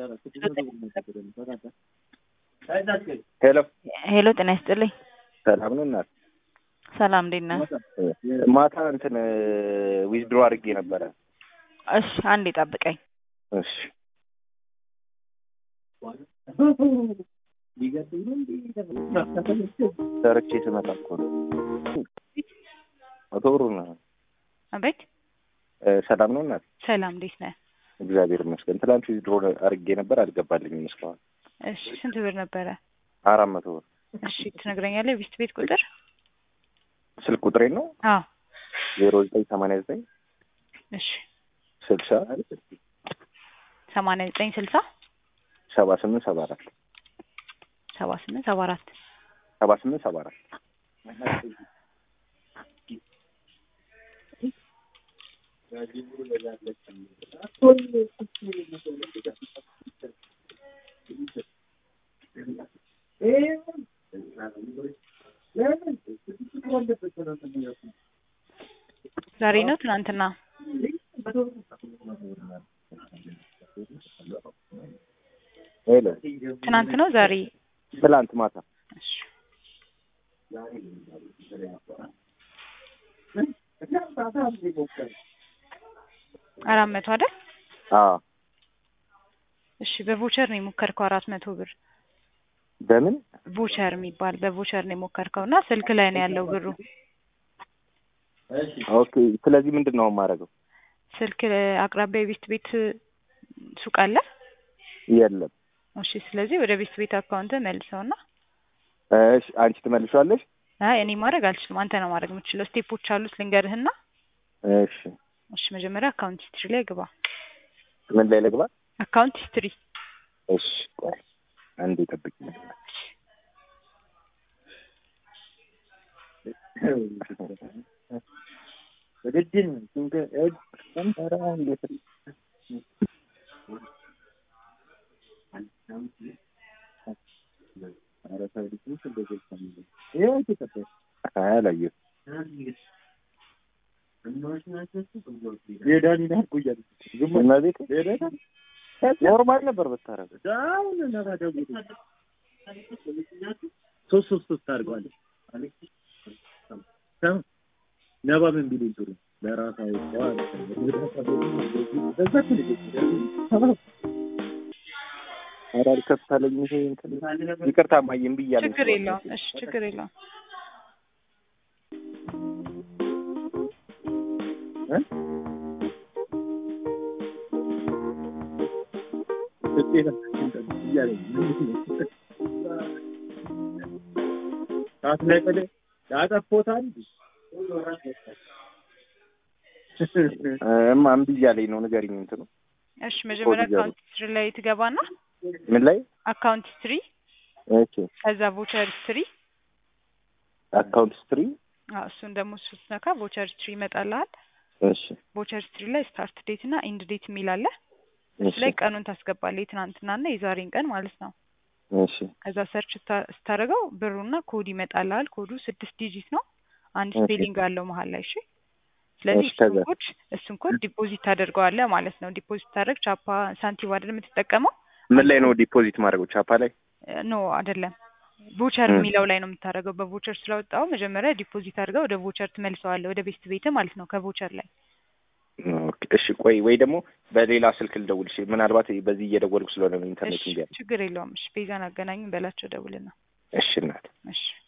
ሄሎ ሄሎ ጤና ይስጥልኝ። ሰላም ነው እናት? ሰላም እንዴት ነህ? ማታ እንትን ዊዝድሮ አድርጌ ነበረ። እሺ አንዴ ጠብቀኝ። እሺ ሰርቼ ስመጣ እኮ ነው። መቶ ብሩ ነው። አቤት ሰላም ነው እናት? ሰላም እንዴት ነህ? እግዚአብሔር ይመስገን። ትላንት ዊዝድሮ አድርጌ ነበር አልገባልኝም እስካሁን። እሺ ስንት ብር ነበረ? አራት መቶ ብር። እሺ ትነግረኛለህ? ቢስት ቤት ቁጥር? ስልክ ቁጥሬ ነው አዎ ዜሮ ዘጠኝ ሰማንያ ዘጠኝ እሺ ስልሳ ሰማንያ ዘጠኝ ስልሳ ሰባ ስምንት ሰባ አራት ሰባ ስምንት ሰባ አራት ሰባ ስምንት ሰባ አራት ዛሬ ነው ትናንትና? ሄሎ ትናንት ነው ዛሬ? ትላንት ማታ እሺ አራት መቶ አይደል? አዎ እሺ በቮቸር ነው የሞከርከው አራት መቶ ብር በምን ቮቸር የሚባል በቮቸር ነው የሞከርከው እና ስልክ ላይ ነው ያለው ብሩ ኦኬ ስለዚህ ምንድን ነው የማደርገው ስልክ አቅራቢያ የቤት ቤት ሱቅ አለ የለም እሺ ስለዚህ ወደ ቤት ቤት አካውንት መልሰውና እሺ አንቺ ትመልሻለሽ አይ እኔ ማድረግ አልችልም አንተ ነው ማድረግ የምችለው ስቴፖች አሉት ልንገርህና እሺ እሺ መጀመሪያ አካውንት ሂስትሪ ላይ ግባ ምን ላይ ልግባ አካውንት ሂስትሪ እሺ ቆይ አንዴ ጠብቂ ውድድን አላየሁም እመቤቴ ኖርማል ነበር ብታረገው ሶስት ሶስት ሶስት አድርገዋል። ነባ ምን ቢሉ ጥሩ ለራሳ ኧረ አልከፍታለኝ ይሄ እንትን ይቅርታ እማዬ እምቢ እያለኝ ችግር የለውም እሺ ችግር የለውም ታስለቅል ያጠፎታል እማ እምቢ እያለኝ ነው ንገሪኝ እንትኑ እሺ መጀመሪያ ኮድ አካውንት ሂስትሪ ላይ ትገባና ምን ላይ አካውንት ሂስትሪ ኦኬ ከዛ ቮቸር ሂስትሪ አካውንት ስትሪ አዎ እሱን ደግሞ ስትነካ ቮቸር ሂስትሪ ይመጣልሃል እሺ ቮቸር ሂስትሪ ላይ ስታርት ዴት እና ኢንድ ዴት የሚል አለ እሱ እሺ ላይ ቀኑን ታስገባለህ የትናንትናና የዛሬን ቀን ማለት ነው እሺ ከዛ ሰርች ስታ- ስታደርገው ብሩና ኮድ ይመጣልሃል ኮዱ ስድስት ዲጂት ነው አንድ እሺ። ስፔሊንግ አለው መሀል ላይ እሺ ስለዚህ እሺ፣ እሱን ከዛ? ኮድ እሱን ኮድ ዲፖዚት ታደርገዋለህ ማለት ነው ዲፖዚት ታደርግ ቻፓ ሳንቲም አይደል የምትጠቀመው ምን ላይ ነው ዲፖዚት ማድረገው ቻፓ ላይ ኖ አይደለም ቮቸር እ። የሚለው ላይ ነው የምታደርገው በቮቸር ስለወጣው መጀመሪያ ዲፖዚት አድርገው ወደ ቮቸር ትመልሰዋለህ ወደ ቤስት ቤት ማለት ነው ከቮቸር ላይ ኦኬ እሺ ቆይ ወይ ደግሞ በሌላ ስልክ ልደውልሽ ምናልባት በዚህ እየደወልኩ ስለሆነ ነው ኢንተርኔት እሺ እንዲያ ችግር የለውም እሺ ቤዛን አገናኙኝ በላቸው ደውልና እሺ እናት እሺ